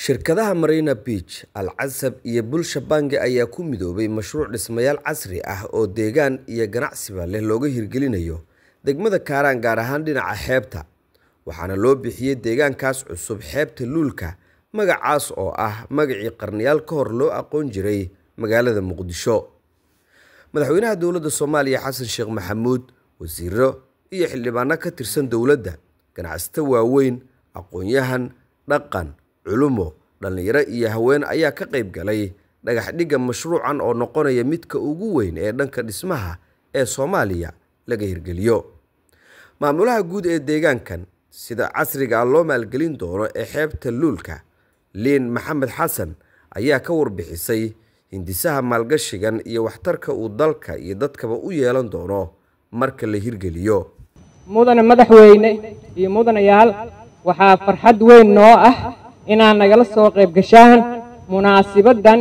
Shirkadaha Marina Beach, Al Casab iyo Bulsha Bangi ayaa ku midoobay mashruuc dhismayaal casri ah oo deegaan iyo ganacsiba leh looga hirgelinayo degmada Kaaraan gaar ahaan dhinaca xeebta, waxaana loo bixiyay deegaankaas cusub xeebta Luulka, magacaas oo ah magacii qarniyaal ka hor loo aqoon jiray magaalada Muqdisho. Madaxweynaha dowladda Soomaaliya Xasan Sheekh Maxamuud, wasiirro iyo xildhibaano ka tirsan dowladda, ganacsato waaweyn, aqoon-yahan, dhaqan, culumo, dhalinyaro iyo haween ayaa ka qayb galay dhagax dhigga mashruucan oo noqonaya midka ugu weyn ee dhanka dhismaha ee Soomaaliya laga hirgeliyo. Maamulaha guud ee deegaankan sida casriga ah loo maalgelin doono ee xeebta Luulka, Liin Maxamed Xasan ayaa ka warbixisay hindisaha maalgashigan iyo waxtarka uu dalka iyo dadkaba u yeelan doono marka la hirgeliyo. mudane madaxweyne iyo mudanayaal waxaa farxad weyn noo ah inaad nagala soo qayb gashaan munaasibaddan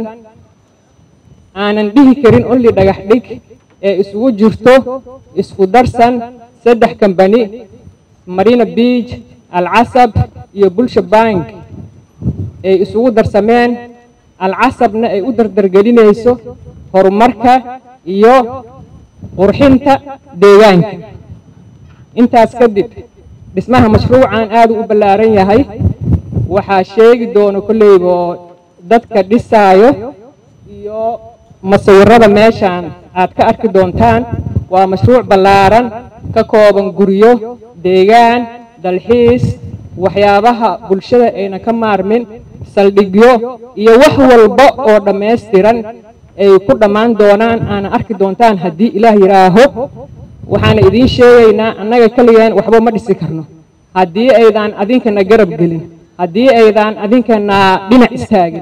aanan dhihi karin only dhagax dhig ee isugu jirto isku darsan saddex kambani marina beach alcasab iyo bulsha bank ay isugu darsameen alcasabna ay u dardargelinayso horumarka iyo qurxinta deegaanka intaas kadib dhismaha mashruucan aad u ballaaran yahay waxaa sheegi doono kolleyba dadka dhisaayo iyo masawirada meeshaan aad ka arki doontaan waa mashruuc ballaaran ka kooban guryo deegaan dalxiis waxyaabaha bulshada ayna ka maarmin saldhigyo iyo wax walba oo dhammaystiran ay ku dhammaan doonaan aana arki doontaan haddii ilaah yidhaaho waxaana idiin sheegaynaa annaga keligeen waxba ma dhisi karno haddii aydaan adinkana garab gelin haddii aydaan adinkana dhinac istaagin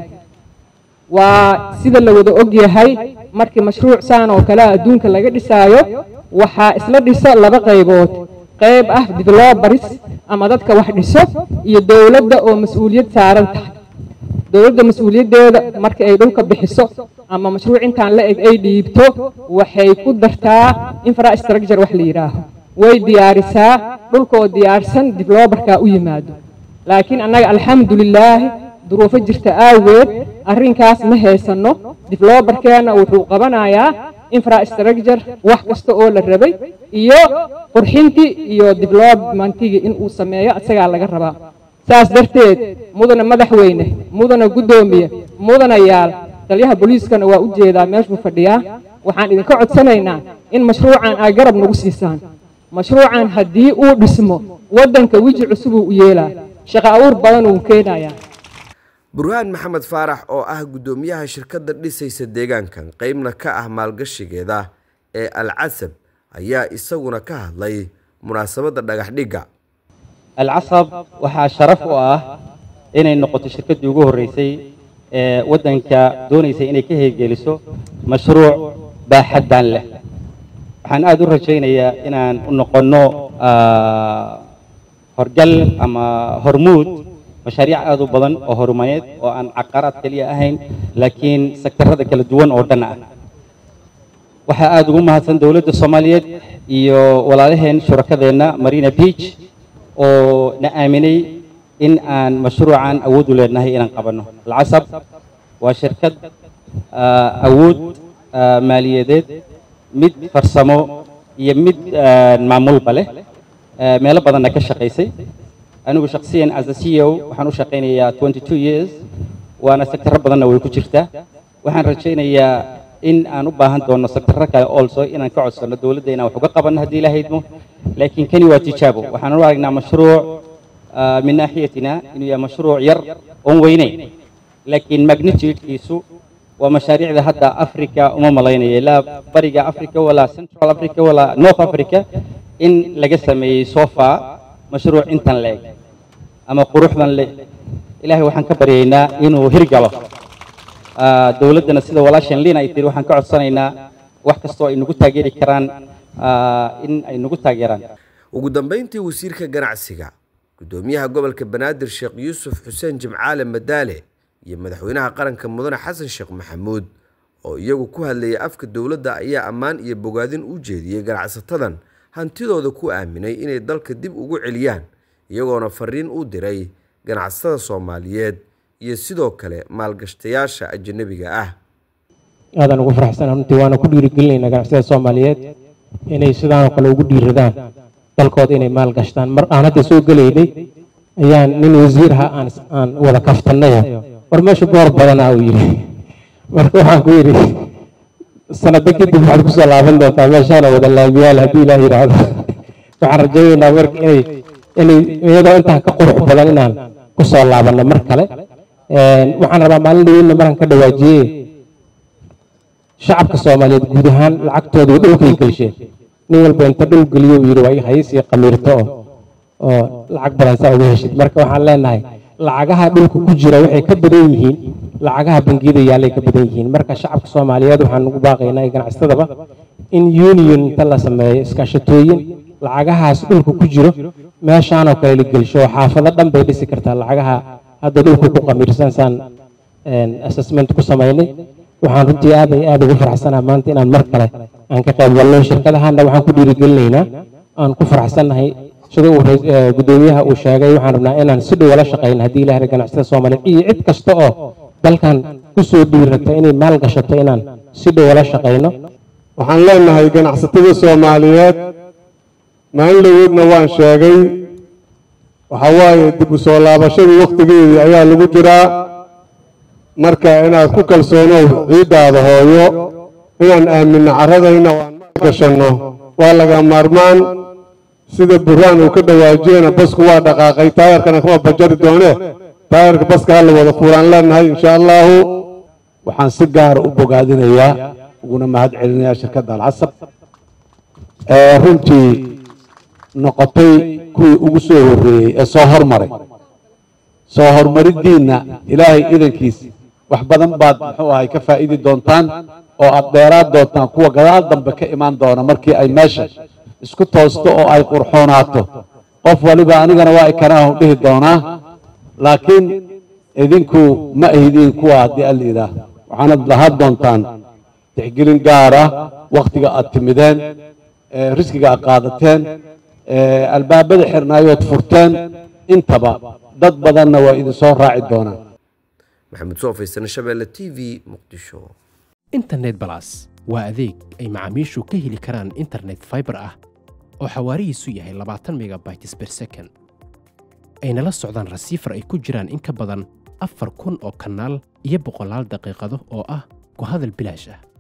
waa sida la wada og yahay markii mashruuc saan oo kale adduunka laga dhisaayo waxaa isla dhiso laba qaybood qayb ah develobaris ama dadka wax dhiso iyo dowladda oo mas-uuliyad saaran tahay dowladda mas-uuliyaddeeda marka ay dhulka bixiso ama mashruuc intaan la eg ay dhiibto waxay ku dartaa infrastructure wax la yidhaaho way diyaarisaa dhulkaoo diyaarsan develobarka u yimaado laakiin annaga alxamdulilaahi duruufo jirta aageed arrinkaas ma haysanno develobarkeenna wuxuu qabanayaa infrastructure wax kasta oo la rabay iyo qurxintii iyo developmentigii inuu sameeyo isagaa laga rabaa saas darteed mudana madaxweyne mudana guddoomiye mudanayaal taliyaha booliiskana waa u jeedaa meeshuu fadhiyaa waxaan idinka codsanaynaa in mashruucan aa garab nagu siisaan mashruucan haddii uu dhismo waddanka weji cusubuu u yeelaa shaqo awuur badan uu keenayaa burhaan maxamed faarax oo ah guddoomiyaha shirkadda dhisaysa deegaankan qeybna ka ah maalgashigeeda ee al casab ayaa isaguna ka hadlay munaasabadda dhagax dhigga alcasab waxaa sharaf u ah inay noqoto shirkaddii ugu horreysay ee waddanka doonaysay inay ka heergeliso mashruuc baaxaddan leh waxaan aad u rajaynayaa inaan u noqonno horgal ama hormuud mashaariic aad u badan oo horumareed oo aan caqaraad keliya ahayn laakiin sektarada kala duwan oo dhan ah waxaa aad ugu mahadsan dowladda soomaaliyeed iyo walaalaheen shurakadeenna marina beach oo na aaminay in aan mashruucan awood u leenahay inaan qabanno alcasab waa shirkad awood maaliyadeed mid farsamo iyo mid maamulba leh meelo badanna ka shaqaysay anigu shaksiyan as a c o waxaan u shaqaynayaa twenty two years waana sektarro badanna way ku jirtaa waxaan rajaynayaa in aan u baahan doono sektarro kale also inaan ka codsanno dowladda inaan wax uga qabanno haddii la haydmo laakiin kani waa tijaabo waxaan u aragnaa mashruuc min naaxiyatina inuu yahay mashruuc yar oon weyneyn laakiin magnitudekiisu waa mashaariicda hadda africa uma malaynaya ilaa bariga africa walaa central africa walaa north africa in laga sameeyey sofa mashruuc intan la eg ama quruxdan le ilaahay waxaan ka baryaynaa inuu hirgalo dowladdana sida walaashan liin ay tiri waxaan ka codsanaynaa wax kastoo ay nagu taageeri karaan in ay nagu taageeraan ugu dambeyntii wasiirka ganacsiga guddoomiyaha gobolka banaadir sheekh yuusuf xuseen jimcaale madaale iyo madaxweynaha qaranka mudane xasan sheekh maxamuud oo iyagu ku hadlayay afka dowladda ayaa ammaan iyo bogaadin u jeediyey ganacsatadan hantidooda ku aaminay inay dalka dib ugu celiyaan iyagoona fariin u diray ganacsatada soomaaliyeed iyo sidoo kale maalgashtayaasha ajanabiga ah aadaan ugu faraxsana runtii waana ku dhiirigelinaynaa ganacsiyada soomaaliyeed inay sidaanoo kale ugu dhiiradaan dalkooda inay maal gashtaan mar aan hadda soo gelaynay ayaan nin wasiir aha aan aan wada kaftanayo war meesha boor badanaa uu yidhi marka waxaan ku yidhi sanado kadib waxaad kusoo laaban doontaa meeshaana wada laamiyaal haddii ilaah yidhaahdo waxaan rajaynaynaa marka inay inay iyadoo intaan ka qurux badan inaan kusoo laabanno mar kale waxaan rabaa maalin dhaweyna markaan ka dhawaajiyey shacabka soomaaliyeed guud ahaan lacagtooda dhulkay gelsheen nin walba inta dhul geliyo uu yidhi waa hayisii qamiirto oo oo lacag badan saa uga heshid marka waxaan leenahay lacagaha dhulka ku jira waxay ka badan yihiin lacagaha bangiyada yaallay ka badan yihiin marka shacabka soomaaliyeed waxaan ugu baaqaynaa iyo ganacsatadaba in union inta la sameeyo iskaashatooyin lacagahaas dhulka ku jiro meeshaanoo kale la gelsho oo xaafado dhan bay dhisi kartaa lacagaha hadda dhulka ku qamiirsan saan assessment ku samaynay waxaan runtii aad ay aad ugu faraxsanaha maanta inaan mar kale aan ka qayb galno shirkadahana waxaan ku dhiirigelinaynaa aan ku faraxsannahay sida uu gudoomiyaha uu sheegay waxaan rabnaa inaan si dhow la shaqayno haddii ilahay ganacsada soomaaliyeed iyo cid kasta oo dalkan kusoo dhiirata inay maal gashato inaan si dhow la shaqayno waxaan leenahay ganacsatada soomaaliyeed maalin dhaweedna waan sheegay waxa waaye dib u soo laabashadii wakhtigeedii ayaa lagu jiraa marka inaad ku kalsoonow ciiddaada hooyo inaan aaminno carradayna waan maal gashanno waa laga maarmaan sida burhaan uu ka dhawaajiyena basku waa dhaqaaqay taayarkana kama bajari doone taayarka baska ha la wada fuulaan leenahay insha allaahu waxaan si gaara u bogaadinayaa uguna mahad celinayaa shirkadda alcasab ee runtii noqotay kuwii ugu soo horreeyey ee soo hormaray soo horumariddiinna ilaahay idankiis wax badan baad muxuu ahay ka faa'idi doontaan oo aad dheeraad doontaan kuwa gadaal dambe ka imaan doona markii ay meesha isku toosto oo ay qurxoonaato qof waliba anigana waa ikanaahu dhihi doonaa laakiin idinku ma ahidiin kuwa haddii alla yidhaah waxaanad lahaan doontaan tixgelin gaara wakhtiga aad timideen riskiga aad qaadateen albaabada xirnaayood furteen intaba dad badanna waa idin soo raaci doonaan maxamed soofaysan shabeelle t v muqdisho internet balas waa adeeg ay macaamiishu ka heli karaan internet fiber ah oo xawaarihiisu yahay labaatan megabytes per second ayna la socdaan rasiifar ay ku jiraan in ka badan afar kun oo kanaal iyo boqolaal daqiiqado oo ah ku hadal bilaash ah